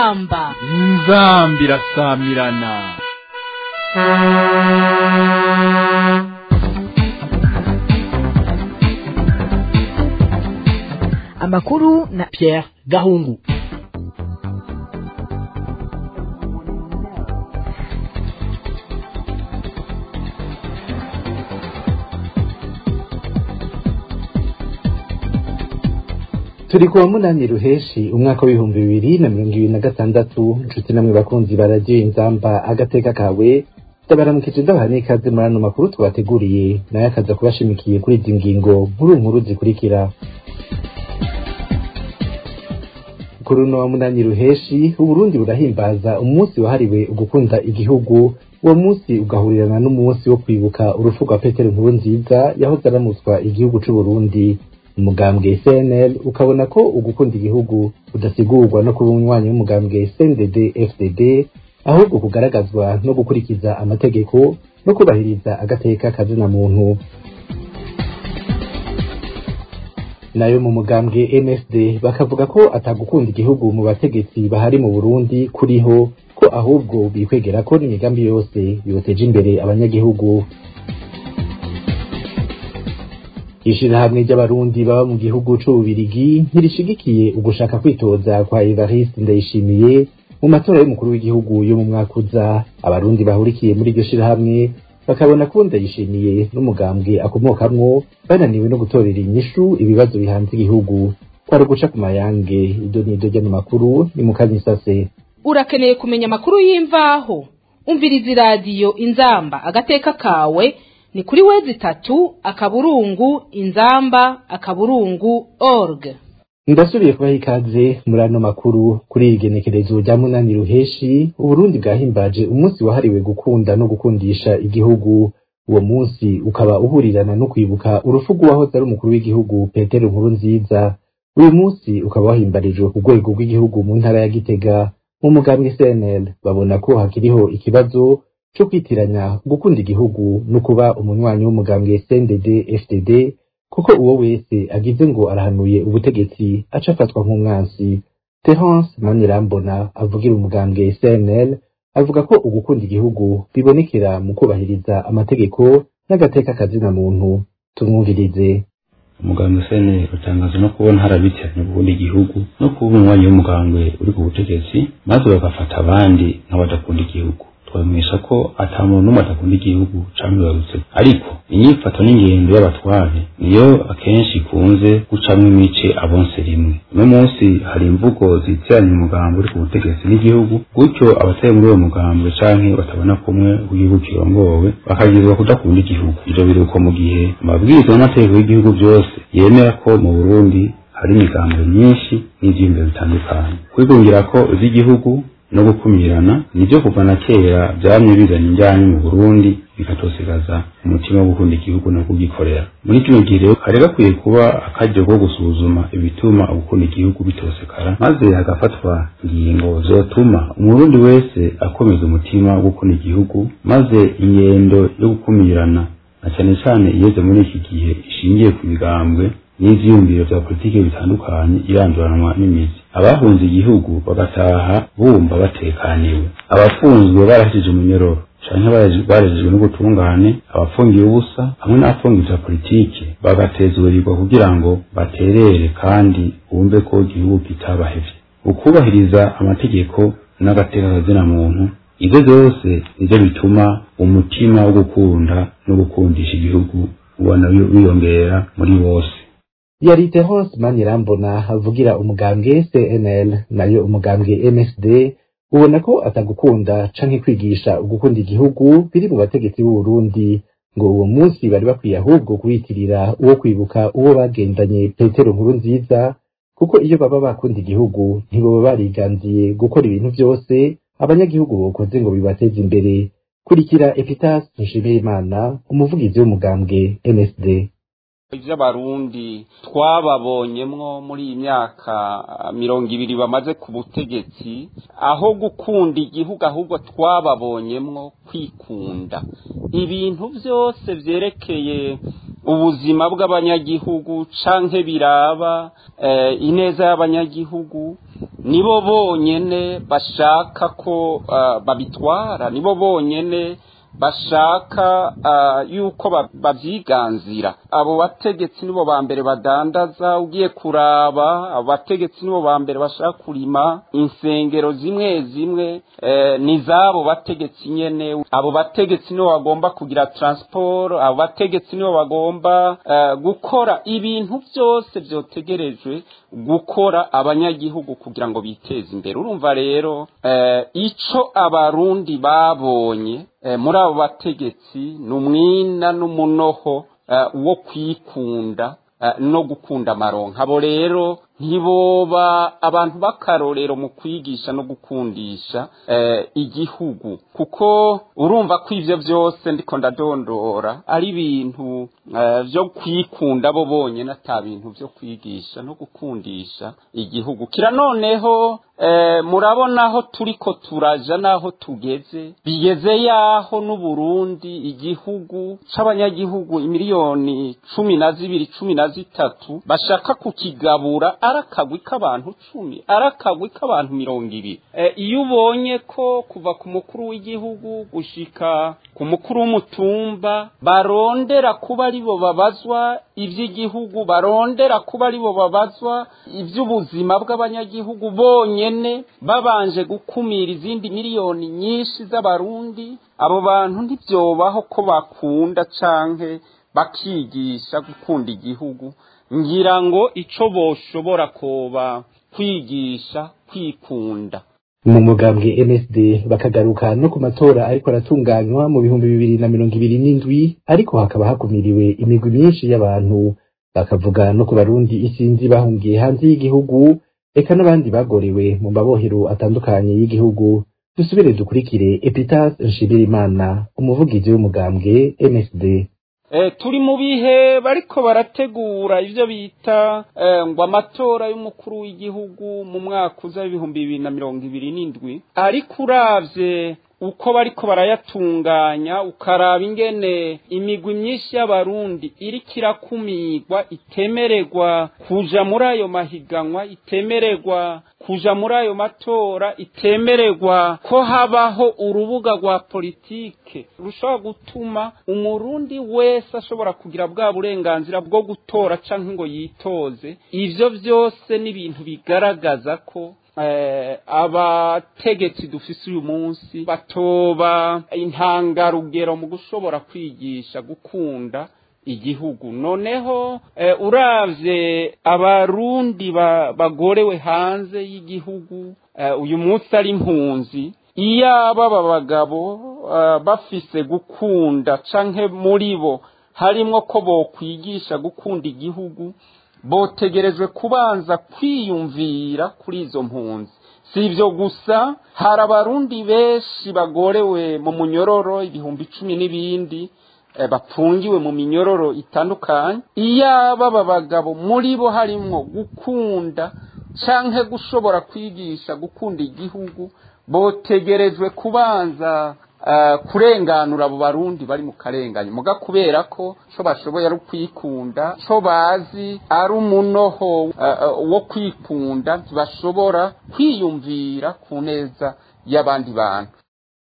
inzamba inzambi irasamirana amakuru na Pierre Gahungu turi kuwa munani ruheshi umwaka w'ibihumbi bibiri na mirongo ibiri na gatandatu inshuti namwe bakunzi baragiye inzamba agateka kawe ndabaramukije ndabaha n'ikaze muri ano makuru tubateguriye nayo akaza kubashimikiye kuri izi ngingo nkuru nkuru zikurikira kuri uno wa munani ruheshi uburundi burahimbaza umunsi wahariwe ugukunda igihugu uwo munsi ugahurirana n'umunsi wo kwibuka urupfu rwa petero nkuru nziza yahoze aramutswa igihugu c'uburundi umugambwe cnl ukabona ko ugukunda igihugu udasigurwa no kuba umunywanyi w'umugambwe cndd fdd ahubwo kugaragazwa no gukurikiza amategeko no kubahiriza agateka kazina muntu nayo mu mugambwe msd bakavuga ko atagukunda igihugu mu bategetsi bahari mu burundi kuriho ko ahubwo bikwegera ko n'imigambi yose yoteje imbere abanyagihugu ishirahamwe ry'abarundi baba mu gihugu c'ububirigi ntirishigikiye ugushaka kwitoza kwa evariste ndayishimiye mu matora y'umukuru w'igihugu yo mu mwaka uza abarundi bahurikiye muri iryo shirahamwe bakabona ko ndayishimiye n'umugambwe akomokamwo bananiwe no gutorera inyishu ibibazo bihanze igihugu kwari uguca ku mayange ido n'ido ry'ano makuru ni mu kanyisase urakeneye kumenya amakuru y'imvaho umviriza iradiyo inzamba agateka kawe ni kuri wezi itatu akaburungu inzamba akaburungu org ndasubiye kubaha ikaze muri ano makuru kuri iri genekerezo rya munani ruheshi uburundi bwahimbaje umunsi wahariwe gukunda no gukundisha igihugu uwo munsi ukaba uhurirana no kwibuka urupfu rw'uwahoze ari umukuru w'igihugu petero nkuru nziza uyu munsi ukaba wahimbarijwe ku rwego rw'igihugu mu ntara ya gitega mu mugambwe cnl babona ko hakiriho ikibazo co kwitiranya gukunda igihugu no kuba umunywanyi w'umugambwe cndd fdd kuko uwo wese agize ngo arahanuye ubutegetsi aca afatwa nk'umwansi terence manirambona avugira umugambwe cnl avuga ko ugukunda igihugu bibonekera mu kubahiriza amategeko n'agateka kazina muntu tumwumvirize umugambwe cnl utangaza no kubona harabitiranye gukunda igihugu no kuba umunywanyi w'umugambwe uri ku butegetsi maze bagafata abandi nk'abadakunda igihugu twamenyesha ko ata muntu n'umwe adakunda igihugu canke bibarutse ariko inyifato n'ingendo y'abatware niyo akenshi ikunze gucamwo imice abonse rimwe uno munsi hari imvugo zitiranya umugambi uri ku butegetsi n'igihugu gutyo abatari muri uwo mugambwe canke batabona kumwe w'igihugu kirongowe bakagirizwa kudakunda igihugu ivyo biruko mu gihe amabwiriza n'amategeko y'igihugu byose yemera ko mu burundi hari imigambo myinshi n'ivyiyumviro bitandukanye kwigungira ko z'igihugu no gukumirana nibyo kuva na kera byamye bizanye injyanye mu Burundi bikatosigaza umutima wo gukunda igihugu no kugikorera muri kino gihe rero hari gakwiye kuba akaryo ko gusuzuma ibituma gukunda igihugu bitosekara maze hagafatwa ingingo zotuma umurundi wese akomeza umutima wo gukunda igihugu maze ingendo yo gukumirana na cyane cyane igeze muri iki gihe ishingiye ku migambwe n'ivyiyumviro vya politiki bitandukanye iranduranwa n'imizi abahunze igihugu bagataha bumva batekaniwe abafunzwe barashije umunyororo canke barejejwe n'ubutungane abafungiye ubusa hamwe n'abafungiye vya politiki bagatezurirwa kugira ngo baterere kandi bumve ko igihugu kitabahevye ukubahiriza amategeko n'agateka kazina muntu ivyo vyose nivyo bituma umutima wo gukunda no gukundisha igihugu ubona wiyongera muri bose yari terence manirambona avugira umugambwe cnl nayo umugambwe msd ubona ko atagukunda canke kwigisha ugukunda igihugu biri mu bategetsi b'uburundi ngo uwo munsi bari bakwiye ahubwo kuwitirira uwo kwibuka uwo bagendanye petero nkuru nziza kuko iyo baba bakunda igihugu ntiboba bariganziye gukora ibintu byose abanyagihugu bokoze ngo bibateze imbere kurikira epitas nshimiyimana umuvugizi w'umugambwe msd ivy'abarundi twababonyemwo muri iyi myaka mirongo ibiri bamaze ku butegetsi aho gukunda igihugu ahubwo twababonyemwo kwikunda ibintu byose vyerekeye ubuzima bw'abanyagihugu canke biraba ineza y'abanyagihugu nibo bonyene bashaka ko uh, babitwara nibo bonyene bashaka uh, yuko ba- bavyiganzira abo bategetsi nibo ba mbere badandaza ugiye kuraba abo bategetsi nibo ba mbere bashaka kurima insengero zimwe zimwe eh, ni zabo bategetsi nyene abo bategetsi nibo bagomba kugira transport abo bategetsi nibo bagomba eh, gukora ibintu byose vyotegerejwe gukora abanyagihugu kugira ngo biteze imbere urumva rero eh, ico abarundi babonye eh, muri abo bategetsi ni umwina n'umunoho eh, wo kwikunda eh, no gukunda amaronka abo rero ntiboba abantu b'akarorero mu kwigisha no gukundisha eh, igihugu kuko urumva ko ivyo vyose ndiko ndadondora ari ibintu eh, vyo kwikunda bo bonyene ata bintu vyo kwigisha no gukundisha igihugu kira noneho eh, murabona aho turiko turaja n'aho tugeze bigeze yaho n'uburundi igihugu c'abanyagihugu imiliyoni cumi na zibiri cumi na zitatu bashaka kukigabura ari akagwi k'abantu cumi ari akagwi k'abantu mirongo ibiri Eh, iyo ubonye ko kuva ku mukuru w'igihugu gushika ku mukuru w'umutumba barondera kuba aribo babazwa ivy'igihugu barondera kuba aribo babazwa ivy'ubuzima bw'abanyagihugu bonyene babanje gukumira izindi miliyoni nyinshi z'abarundi abo bantu ntibyobaho ko bakunda canke bakigisha gukunda igihugu ngira ngo ico boshobora koba kwigisha kwikunda mu mugambwe MSD bakagaruka no ku matora ariko aratunganywa mu bihumbi bibiri na mirongo ibiri n'indwi ariko hakaba hakumiriwe imigwi myinshi y'abantu bakavuga no ku barundi isinzi bahungiye hanze y'igihugu eka n'abandi bagorewe mu mabohero atandukanye y'igihugu dusubire dukurikire Epitas Nshimirimana umuvugizi w'umugambwe MSD Eh, turi mu bihe bariko barategura ivyo bita eh, ngo amatora y'umukuru w'igihugu mu mwaka uza w'ibihumbi bibiri na mirongo ibiri n'indwi ariko uravye uko bariko barayatunganya ukaraba ingene imigwi myinshi y'abarundi iriko irakumirwa itemererwa kuja muri ayo mahiganwa itemererwa kuja muri ayo matora itemererwa ko habaho urubuga rwa politike rushobora gutuma umurundi wese ashobora kugira bwa burenganzira bwo gutora canke ngo yitoze ivyo vyose ni ibintu bigaragaza ko eh, abategetsi dufise uyu munsi batoba intangarugero mu gushobora kwigisha gukunda igihugu noneho eh, uravye abarundi ba, bagorewe hanze y'igihugu eh, uyu munsi ari impunzi iyaba aba bagabo eh, bafise gukunda canke muri bo harimwo ko bokwigisha gukunda igihugu botegerejwe kubanza kwiyumvira kuri izo mpunzi si ibyo gusa hari abarundi benshi bagorewe mu munyororo ibihumbi icumi n'ibindi eh, bapfungiwe mu minyororo itandukanye iyaba aba bagabo muri bo harimwo gukunda canke gushobora kwigisha gukunda igihugu botegerejwe kubanza uh, kurenganura abo barundi bari mu karenganyo muga kubera ko co bashoboye ari ukwikunda co bazi ari umunoho uh, uh, wo kwikunda ntibashobora kwiyumvira ku neza y'abandi bantu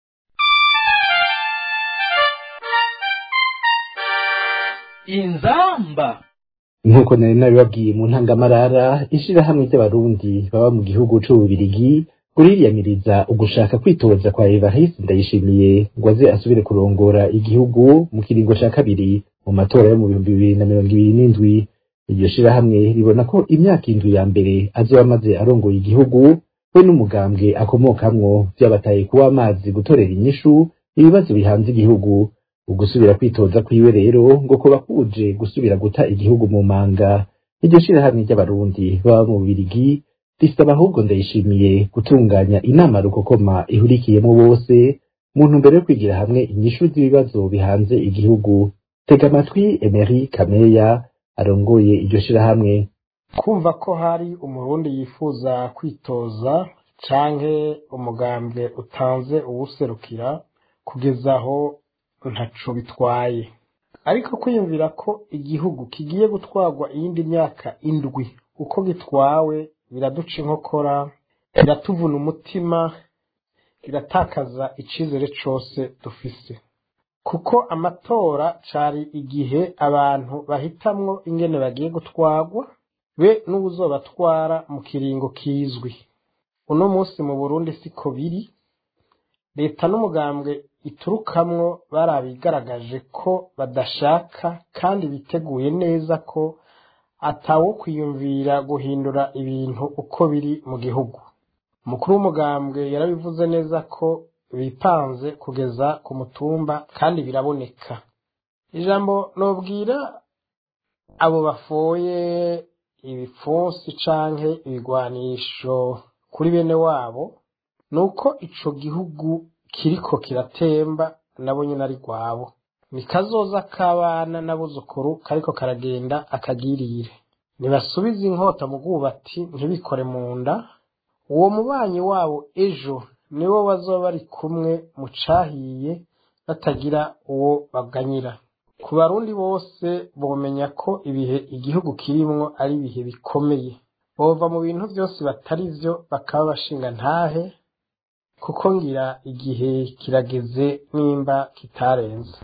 inzamba nk'uko nari nabibabwiye mu ntangamarara ishirahamwe ry'abarundi baba mu gihugu c'ububirigi uriyamiriza ugushaka kwitoza kwa Evariste Ndayishimiye ngo aze asubire kurongora igihugu mu kiringo ca kabiri mu matora yo mu bihumbi bibiri na mirongo ibiri n'indwi iryo shirahamwe ribona ko imyaka indwi ya mbere azoba amaze arongoye igihugu we n'umugambwe akomokamwo vyabataye kuba amazi gutorera inyishu ibibazo bihanze igihugu ugusubira kwitoza kwiwe rero ngo kuba kuje gusubira guta igihugu mu manga iryo shirahamwe ry'abarundi baba mu Bubirigi risaba ahubwo ndayishimiye gutunganya inama rukokoma ihurikiyemo bose mu ntumbero yo kwigira hamwe inyishu z'ibibazo bihanze igihugu tega amatwi Emery Kameya arongoye iryo shirahamwe kumva ko hari umurundi yifuza kwitoza canke umugambwe utanze uwuserukira kugeza aho ntaco bitwaye ariko kwiyumvira ko igihugu kigiye gutwarwa iyindi myaka indwi uko gitwawe biraduca inkokora biratuvuna umutima biratakaza icizere cose dufise kuko amatora cari igihe abantu bahitamwo ingene bagiye gutwarwa be n'uwuzobatwara mu kiringo kizwi uno munsi mu burundi siko biri leta n'umugambwe iturukamwo barabigaragaje ko badashaka kandi biteguye neza ko atawo kwiyumvira guhindura ibintu uko biri mu gihugu umukuru w'umugambwe yarabivuze neza ko bipanze kugeza ku mutumba kandi biraboneka ijambo nobwira abo bafoye ibipfunsi canke ibigwanisho kuri bene wabo ni uko ico gihugu kiriko kiratemba nabo nyine ari rwabo ni kazoza k'abana n'abuzukuru kariko karagenda akagirire ntibasubize inkota mu bwubati ntibikore mu nda uwo mubanyi wabo ejo nibo bazoba bari kumwe mu cahiye batagira uwo baganyira ku barundi bose bomenya ko ibihe igihugu kirimwo ari ibihe bikomeye bova mu bintu byose batari vyo bakaba bashinga ntahe kuko ngira igihe kirageze nimba kitarenze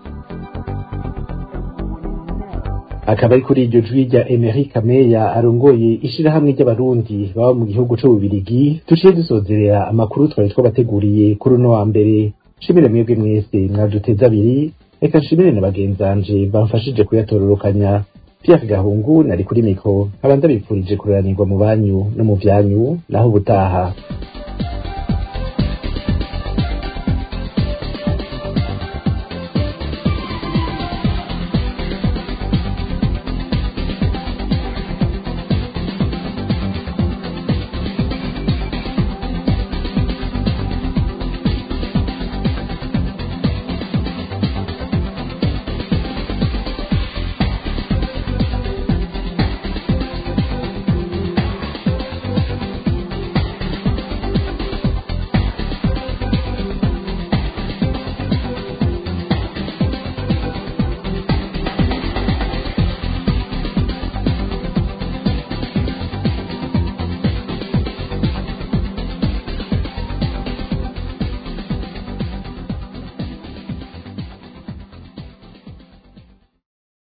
akaba ari kuri iryo jwi rya Emery Kameya arongoye ishirahamwe ry'abarundi baba mu gihugu c'ububirigi tuciye dusozerera amakuru twari twabateguriye kuri uno wa mbere shimire mwebwe mwese mwaduteze abiri reka nshimire na bagenzanje bamfashije kuyatororokanya Pierre Gahungu nari kuri mikro nkaba ndabipfurije kuranirwa mu banyu no mu vyanyu naho ubutaha